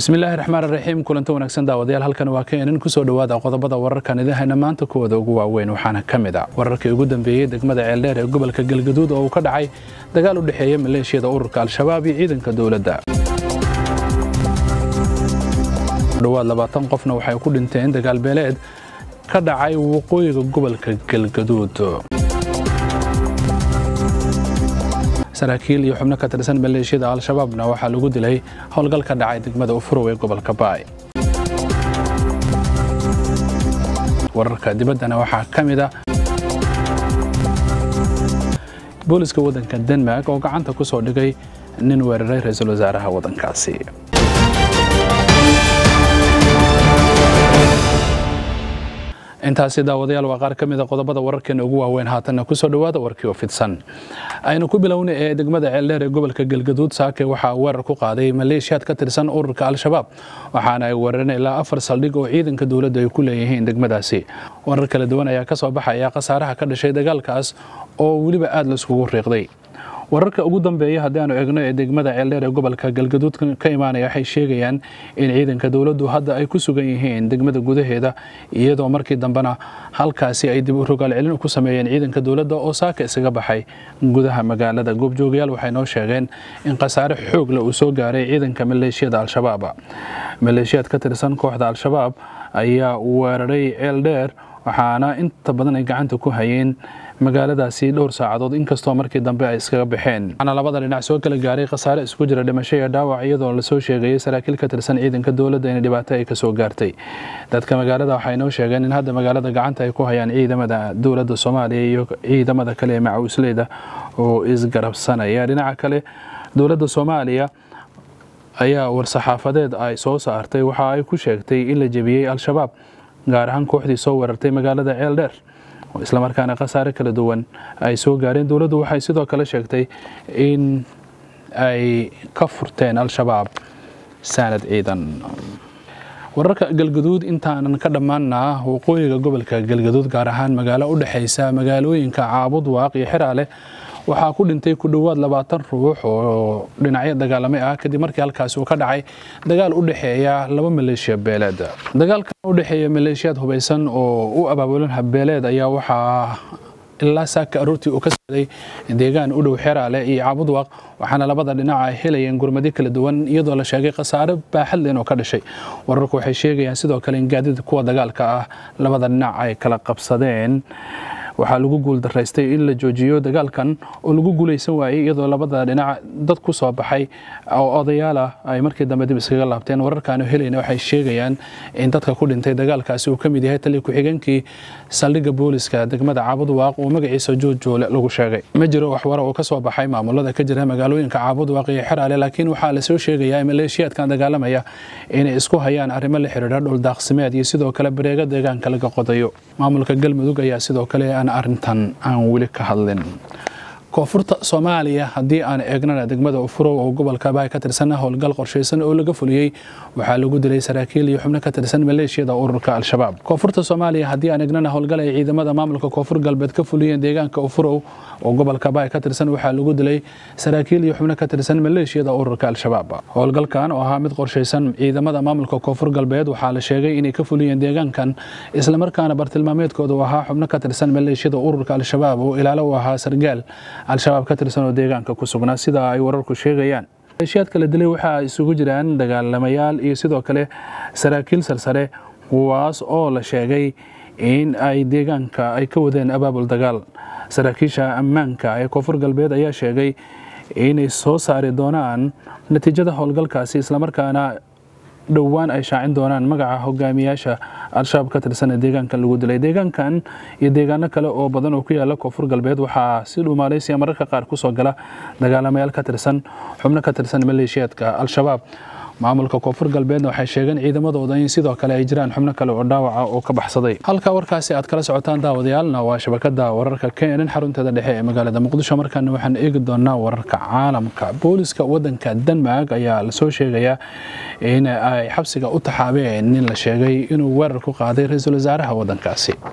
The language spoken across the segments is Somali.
bismillaahi raxmaan raxiim kulanta wanaagsan daawadayaal halkan waa keenan kusoo dhowaada qodobada wararkan idahayna maanta kuwooda ugu waaweyn waxaana ka mid a wararkii ugu dambeeyey degmada ceeldheer ee gobolka galgaduud oo uu ka dhacay dagaal u dhexeeya maleeshiyada ururka al-shabaab iyo ciidanka dowladda dhowaad labaatan qofna waxay ku dhinteen dagaal beeleed ka dhacay waqooyiga gobolka galgaduud saraakiil iyo xubno ka tirsan maleeshiyada al-shabaabna waxaa lagu dilay howlgal ka dhacay degmada ufurow ee gobolka baay wararka dibaddana waxaa ka mid a booliska waddanka denmark oo gacanta ku soo dhigay nin weeraray ra-iisul wasaaraha waddankaasi intaasi daawadayaal waa qaar ka mida qodobada wararkeena ugu waaweyn haatanna kusoo dhowaada warkii oo fidsan aynu ku bilowna ee degmada ceeldheer ee gobolka galgaduud saake waxaa weerar ku qaaday maleeshiyaad ka tirsan ururka al-shabaab waxaana ay weerareen ilaa afar saldhig oo ciidanka dowladda ay ku leeyihiin degmadaasi warar kala duwan ayaa ka soo baxaya khasaaraha ka dhashay dagaalkaas oo weliba aada laiskugu riiqday wararka ugu dambeeya haddii aanu eegno ee degmada ceeldheer ee gobolka galgaduud ka imaanaya waxay sheegayaan in ciidanka dowladdu hadda ay ku sugan yihiin degmada gudaheeda iyadoo markii dambena halkaasi ay dib u rogaal celin ku sameeyeen ciidanka dowladda oo saaka isaga baxay gudaha magaalada goobjoogayaal waxay noo sheegeen in khasaare xoogle uu soo gaaray ciidanka maleeshiyada al-shabaab maleeshiyaad ka tirsan kooxda al-shabaab ayaa weeraray ceeldheer waxaana inta badan ay gacanta ku hayeen magaaladaasi dhowr saacadood inkastoo markii dambe ay iskaga baxeen waxaana labada dhinac soo kala gaaray khasaare isku jira dhimasho iyo dhaawac iyadoo lasoo sheegayay saraakiil ka tirsan ciidanka dowladda in dhibaato ay kasoo gaartay dadka magaalada waxay noo sheegeen in hadda magaalada gacanta ay ku hayaan ciidamada dowladda soomaaliya iyo ciidamada kale ee macawisleyda oo isgarabsanaya dhinaca kale dowladda soomaaliya ayaa war-saxaafadeed ay soo saartay waxa ay ku sheegtay in la jebiyey al-shabaab gaar ahaan kooxdii soo weerartay magaalada ceeldheer islamarkaana khasaare kala duwan ay soo gaareen dowladdu waxay sidoo kale sheegtay in ay ka furteen al-shabaab saanad ciidan wararka galgaduud intaanan ka dhammaana waqooyiga gobolka galgaduud gaar ahaan magaalo u dhexaysa magaalooyinka caabud waaq iyo xeraale waxaa ku dhintay ku dhowaad labaatan ruux oo dhinacyo dagaalamay ah kadib markii halkaasi uu ka dhacay dagaal u dhexeeya laba maleeshiya beeleed dagaalkan u dhexeeya maleeshiyaad hubaysan oo u abaabulan habbeeleed ayaa waxaa ilaa saaka aroortii uu ka socday deegaan u dhow xeraale iyo caabudwaaq waxaana labada dhinac ay helayeen gurmadi kala duwan iyadoo la sheegay khasaare baaxad leen oo ka dhashay wararku waxay sheegayaan sidoo kale in gaadida kuwa dagaalka ah labada dhinac ay kala qabsadeen waxaa lagu guuldaraystay in la joojiyo dagaalkan oo lagu guulaysan waayey iyadoo labada dhinac dad ku soo baxay oo odayaal ah ay markii dambe dib iskaga laabteen wararkaanu helayna waxay sheegayaan in dadka ku dhintay dagaalkaasi uu ka mid yahay taliya ku-xigeenkii saldhigga booliska degmada caabudwaaq oo magaciisa joojjoole lagu sheegay ma jiro waxwara oo ka soo baxay maamulada ka jira magaalooyinka caabudwaaq iyo xeraale laakiin waxaa lasoo sheegayaa maleeshiyaadkan dagaalamaya inay isku hayaan arrimo la xidhiidha dhuldaaqsimeed iyo sidoo kale bareega deegaanka laga qodayo maamulka galmudug ayaa sidoo kale arrintan aan weli ka hadlin koonfurta soomaaliya haddii aan eegnana degmada ufurow oo gobolka baay ka tirsan howlgal qorshaysan oo laga fuliyey waxaa lagu dilay saraakiil iyo xubno ka tirsan maleeshiyada ururka al-shabaab koonfurta soomaaliya haddii aan eegnana howlgal ay ciidamada maamulka koonfur galbeed ka fuliyeen deegaanka ufurow oo gobolka baay ka tirsan waxaa lagu dilay saraakiil iyo xubno ka tirsan maleeshiyada ururka al-shabaab howlgalkan oo ahaa mid qorshaysan ciidamada maamulka koonfur galbeed waxaa la sheegay inay ka fuliyeen deegaankan islamarkaana bartilmaameedkooda u ahaa xubno ka tirsan maleeshiyada ururka al-shabaab oo ilaalo u ahaa sargaal al-shabaab ka tirsan oo deegaanka ku sugnaa sida ay wararku sheegayaan maleeshiyaadka la dilay waxaa isugu jiraan dagaalamayaal iyo sidoo kale saraakiil sarsare kuwaas oo la sheegay in ay deegaanka ay ka wadeen abaabul dagaal saraakiisha ammaanka ee koonfur galbeed ayaa sheegay inay soo saari doonaan natiijada howlgalkaasi islamarkaana dhowaan ay shaacin doonaan magaca hogaamiyaasha al-shabaab ka tirsan ee deegaankan lagu dilay deegaankan iyo deegaano kale oo badan oo ku yaala koonfur galbeed waxaa si dhuumaaleysiya mararka qaar kusoo gala dagaalamayaal ka tirsan xubno ka tirsan maleeshiyaadka al-shabaab maamulka koonfur galbeedna waxay sheegeen ciidamadooda in sidoo kale ay jiraan xubno kale oo dhaawaca oo ka baxsaday halka warkaasi aad kala socotaan daawadayaalna waa shabakada wararka keenan xarunteeda dhexe ee magaalada muqdisho markaana waxaan eegi doonaa wararka caalamka booliska wadanka denmark ayaa lasoo sheegayaa in ay xabsiga u taxaabeen nin la sheegay inuu weerar ku qaaday ra-iisul wasaaraha wadankaasi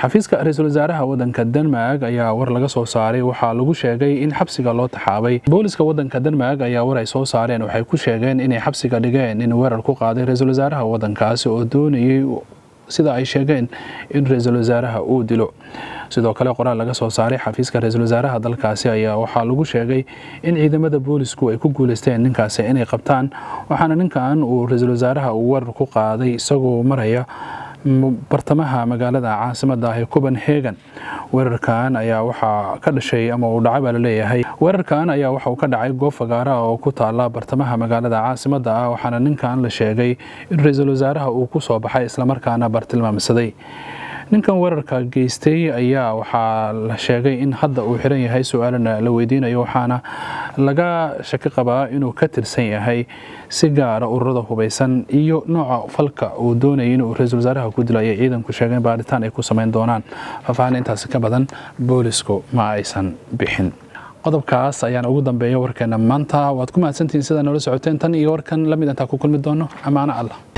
xafiiska ra-iisul wasaaraha wadanka denmark ayaa war laga soo saaray waxaa lagu sheegay in xabsiga loo taxaabay booliska wadanka denmark ayaa war ay soo saareen waxay ku sheegeen inay xabsiga dhigeen in weerar ku qaaday ra-iisul wasaaraha wadankaasi oo doonayay sida ay sheegeen in ra-iisul wasaaraha uu dilo sidoo kale qoraal laga soo saaray xafiiska ra-iisul wasaaraha dalkaasi ayaa waxaa lagu sheegay in ciidamada boolisku ay ku guuleysteen ninkaasi inay qabtaan waxaana ninkan uu ra-iisul wasaaraha uu weerar ku qaaday isagoo maraya bartamaha magaalada caasimada ah ee copenhagen weerarkan ayaa waxaa ka dhashay ama uu dhacay baa laleeyahay weerarkan ayaa waxa uu ka dhacay goob fagaara oo ku taala bartamaha magaalada caasimada ah waxaana ninkan la sheegay in ra-iisul wasaaraha uu ku soo baxay islamarkaana bartilmaamsaday ninkan weerarka geystay ayaa waxaa la sheegay in hadda uu xiran yahay su-aalana la weydiinayo waxaana laga shaki qabaa inuu ka tirsan yahay si gaara ururada hubeysan iyo nooca falka uu doonayay inuu ra-iisul wasaaraha ku dilo ayay ciidanku sheegeen baaritaan ay ku sameyn doonaan faahfaahin intaasi ka badan boolisku ma aysan bixin qodobkaas ayaana ugu dambeeya warkeena maanta waad ku mahadsantihiin sidaa noola socoteen tan iyo warkan lamid intaa ku kulmi doono ammaano allah